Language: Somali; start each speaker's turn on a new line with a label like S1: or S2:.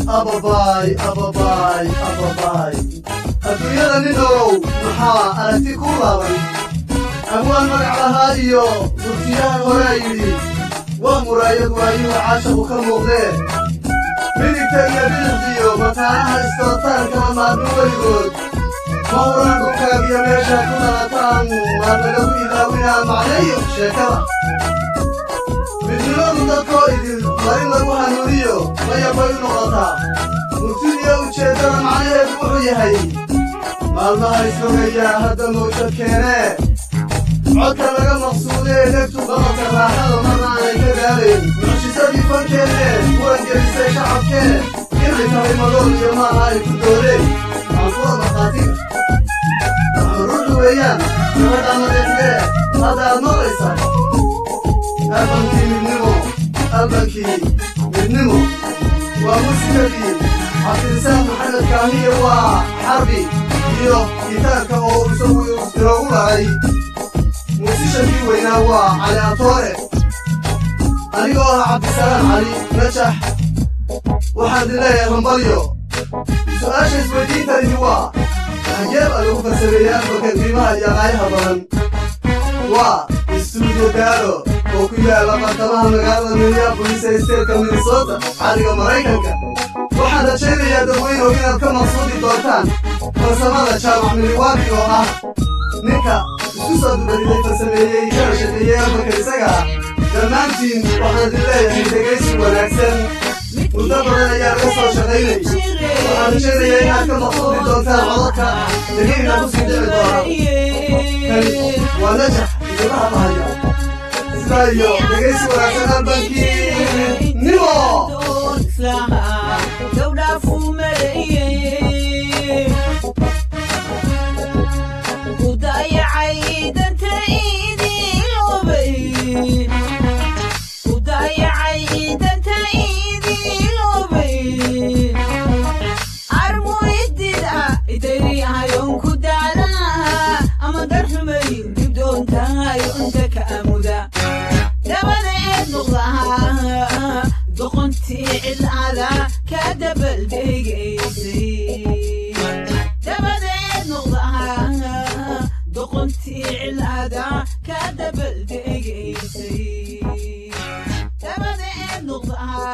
S1: ababaay ababaay ababaay adduunyada ninow maxaa aragti ku laaban abwaan magac lahaa iyo murtiyahan horaa yidhi waa muraayad waayuhu caashaku ka muuqdee midigta iyo bidixdiyo mataanaha istootaarkama maadmo weligood mawraan dhulkaagiyo meeshaa ku dhalataan maadnagagu ilaawinaa macneeyo sheekada midnimadu dadkoo idil waa in lagu hanuuniyo mayabay u noqotaa murtidiyo ujeeddada macnaheedu wuxuu yahay maalmaha isrogayaa hadda mawjad keenee codka laga maqsuudee negtu qabanka raaxada marna aanay ka gaalayn mucjisadii fankeenne muran gelisay shacabkee inay tahay madool iyo maaha ay ku doodeen aankuwa markhaatiga ruuxu weeyaan gabadha madeexdee hadda aad maqlaysaa albankii midnimo albankii midnimo waa muusikadii cabdirisaaq maxamed kaamiye waa xarbi iyo gitaarka oo isagu inoogu lahay muusishankii weynaa waa cali atoore anigoo ah cabdisalaam cali najax waxaan idin leeyahay hambalyo su-aasha isweydiintanihi waa xageeb a lagu farsameeyey albanka qiimaha iyo qaayaha badan waa istuudiyo daalo oo ku yaalla bartamaha magaalada minneabolis ee steelka minnesota xaddiga maraykanka waxaan rajaynayaa dadweynow inaad ka maqsuudi doontaan farsamada jaamac miliwaadi oo ah ninka isku soo dubariday farsameeyey kana shaqeeyey albanka isaga ah dhammaantiin waxaan idin leeyahay dhegaysi wanaagsan muddo badan ayaa laga soo shaqaynay waxaan rajaynayaa inaad ka maqsuudi doontaan codadka dhegayna ku sii dhici doona kani waa najax idimaha bahaya sidaa iyo dhegaysi wanaagsan albankii nimo
S2: dabadeed noqdaha